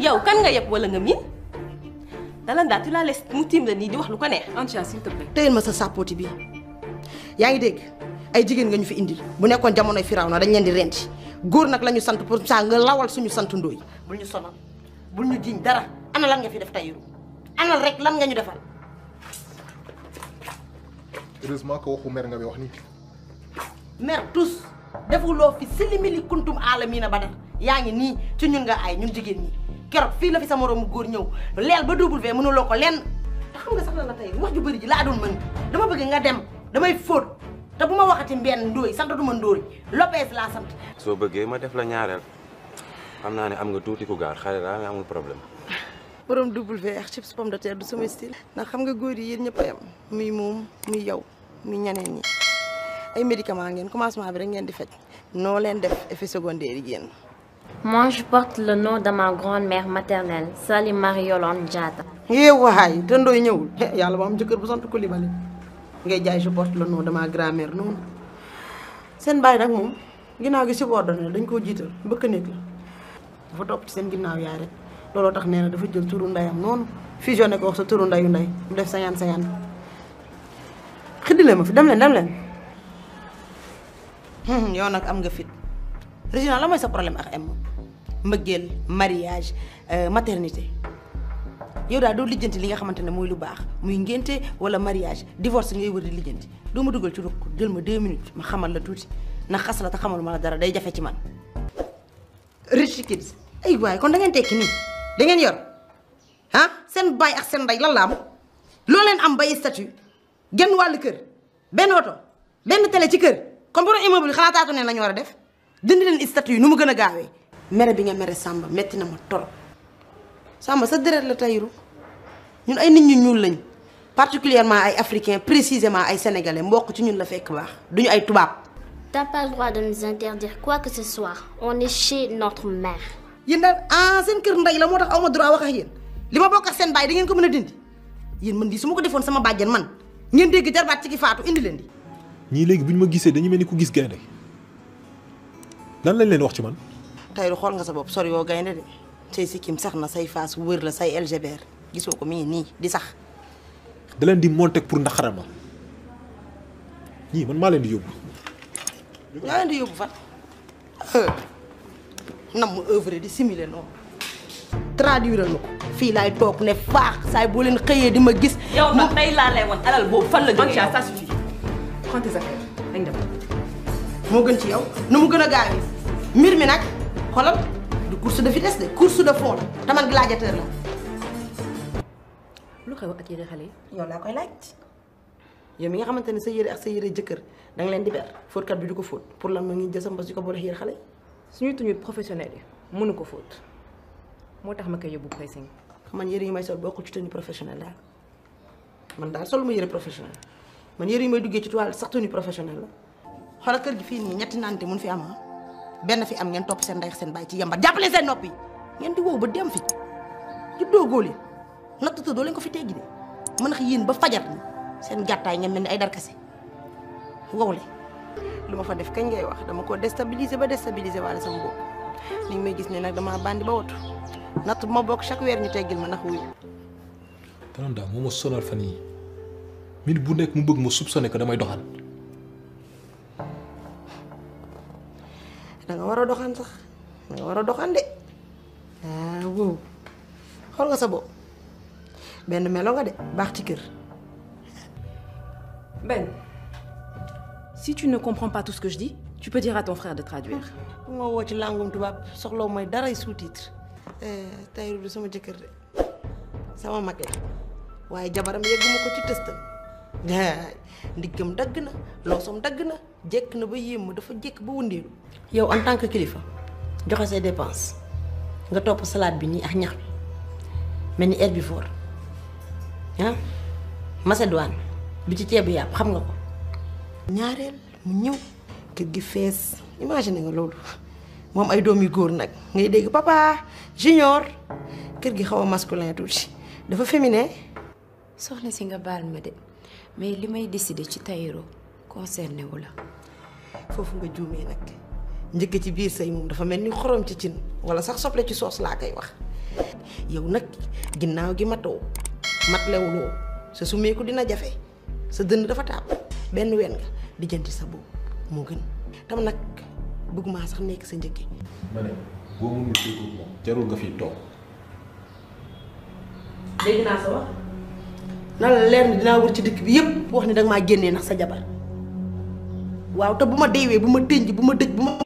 yow kan nga yeb wala nga miin Dalanda tu la laisses mu tiim la nii di wax lu ko neex. Antia s'il te plaît. téyel ma sa sàppooti bi yaa ngi dégg ay jigéen nga ñu fi indil bu nekkoon jamonoy firaw na dañ leen di renti góor nag la ñu sant pour ça nga lawal suñu sant ndóoy bul ñu sonal bul ñu jiñ dara ana lan nga fi def tayiru ana rek lan nga ñu defal heureusement que waxu mer nga bi wax ni mer tous defuloo fi silimili kuntum aalamiina ba def yaa ngi nii ci ñun nga ay ñun jigéen ñi keroog fii la fi sa moroomu góor ñëw leel ba double V mënuloo ko lenn te xam nga sax la la tey wax ju bëri ji laa doon mën dama bëgg nga dem damay fóot te bu ma waxati mbenn ndóoy sant du ma ndóoy Lopez laa sant soo bëggee ma def la ñaareel xam naa ne am nga tuuti ku gaar xale daa mais amul problème. borom double V ak chips pomme de terre du sama style ndax xam nga góor yi yéen ñëpp a yam muy moom muy yow muy ñeneen ñi ay médicament ngeen commencement bi rek ngeen di faj noo leen def effet secondaire yi génn Moi, je porte le nom de ma grand-mère maternelle, Sali Marie-Yolande Diatta. yee waay te ndooy ñëwul yàlla ba am jëkkër bu sant Coulibaly ngay jaay je porte le nom de ma grand-mère noonu seen baay nag moom ginnaaw gi subordonné dañ koo jiital bëkk néeg la dafa topp ci seen ginnaaw yaay rek looloo tax nee na dafa jël turu ndeyam noonu fusionné ko wax sa turu ndeyu ndey mu def cinquante cinquante xiddilee ma fi dem leen dem leen yow nag am nga fit Régina la mooy sa problème ak M mbëggeel mariage maternité yow daal doo lijjanti li nga xamante ne mooy lu baax muy ngénte wala mariage divorce ngay wër di lijjanti doo ma dugal ci rukk jël ma deux minutes ma xamal la tuuti ndax xas la te xamal ma la dara day jafe ci man. rich kids ay waay kon da ngeen tekki nii da ngeen yor ah seen baay ak seen ndey lan la am loo leen am bay statut genn wàllu kër benn oto benn télé ci kër kon borom immeuble yi xanaa taatu neen la ñu war a def dindi leen statut yi nu mu gën a gaawee. mere bi nga mere Samba metti na ma torop Samba sa deret la tayiru ñun ay nit ñu ñuul lañ particulièrement ay africains précisément ay sénégalais mbokk ci ñun la fekk baax duñu ay tubaab. T'as pas le droit de nous interdire quoi que ce soit. On est chez notre mère. yéen daal ah seen kër ndey la moo tax aw ma droit wax ak yéen li ma bokk ak seen baay da ngeen ko mën a dindi yéen man di su ma ko defoon sama bàjjen man ngeen dégg jarbaat ci ki faatu indi leen di. ñii léegi bu ñu ma gisee dañu mel ni ku gis gaynde lan lañ leen wax ci man. Tayru xool nga sa bopp sori yoo gaynde de say sikkim sax na say faas wër la say LGBR gisoo ko mi ngi nii di sax. da leen di monter pour ndaxaral ma ñii man maa leen di yóbbu. yaa leen di yóbbu fan. nam mu œuvre di simuler noonu. traduire ma ko fii laay toog ne faax saay boo leen xëyee di ma gis. yow nag tey laa lay wan alal boobu fan la jógee Antia ça suffit. Prends tes affaires. dañ dem. moo gën ci yow nu mu gën a gaawee mbir mi nag xoolal du course de vitesse de course de fond la te man gladiateur la. lu xew ak yére xale yi. yow laa koy laaj yow mi nga xamante ne sa yére ak sa yére jëkkër da nga leen di ber fóotkat bi du ko fóot pour lan ma ngi jël sa mbas di ko boole yére xale yi. suñuy tenue professionnelle yi mënu ko fóot moo tax ma koy yóbbu pressing. man yére yi may sol bokkul ci tenue professionnelle daal man daal sol ma yére professionnel man yére yi may duggee ci toile sax tenue professionnelle la. xoolal kër gi fii nii ñetti naante mun fi am ah benn fi am ngeen topp seen ndey ak seen baay ci yambar jàppale seen noppi ngeen di wow ba dem fi juddoo góole natt doo leen ko fi teggi de mën a yéen ba fajar ni seen gàttaay ngeen mel ni ay darkase wow le lu ma fa def kañ ngay wax dama ko déstabiliser ba déstabiliser waale sama bopp li may gis ne nag dama bandi ba watu natt bu ma bokk chaque weer ñu teggil ma ndax wuyu Dalanda moo ma sonal fan yii minute bu nekk mu bëgg ma soupçonné que damay doxal. da nga war a doxaan sax da nga war a doxaan de ah wow xool nga sa bopp benn melo nga de baax ci kër. Ben, si tu ne comprends pas tout ce que je dis, tu peux dire à ton frère de traduire. bu ma woo ci langum tubaab soxlaw mooy daray sous-titre. Tayru du sama jëkkër de sama mag la waaye jabaram yegguma ko ci tëstam. daay ndiggam dagg na loosom dagg na jekk na ba yéem ma dafa jekk ba wëndeelu. yow en tant que kilifa joxe say dépenses nga topp salade bi nii ak ñax bi mel ni herbivore ah macédoine bi ci ceebu yàpp xam nga ko. ñaareel mu ñëw kër gi fees imagine nga loolu moom ay doom yu góor nag ngay dégg papa junior kër gi xaw a masculin tuuti dafa féminin. soxna si nga baal ma de mais li may décider ci Tahirou concerné wu la. foofu nga juumee nag njëkk ci biir sëy moom dafa mel ni xorom ci cin wala sax soble ci soos laa koy wax yow nag ginnaaw gi matoo mat lewuloo sa sumeeku dina jafe sa dënn dafa taab benn ween nga lijjanti sa boobu moo gën tam nag bëgguma sax nekk sa njëkki ma ne boo mënul déglu moom jarul nga fiy toog dégg naa sa wax na la leer ni dinaa wër ci dëkk bi yépp wax ni danga maa génnee ndax sa jabar waaw te bu ma deewee bu ma tënj bu ma dëj bu ma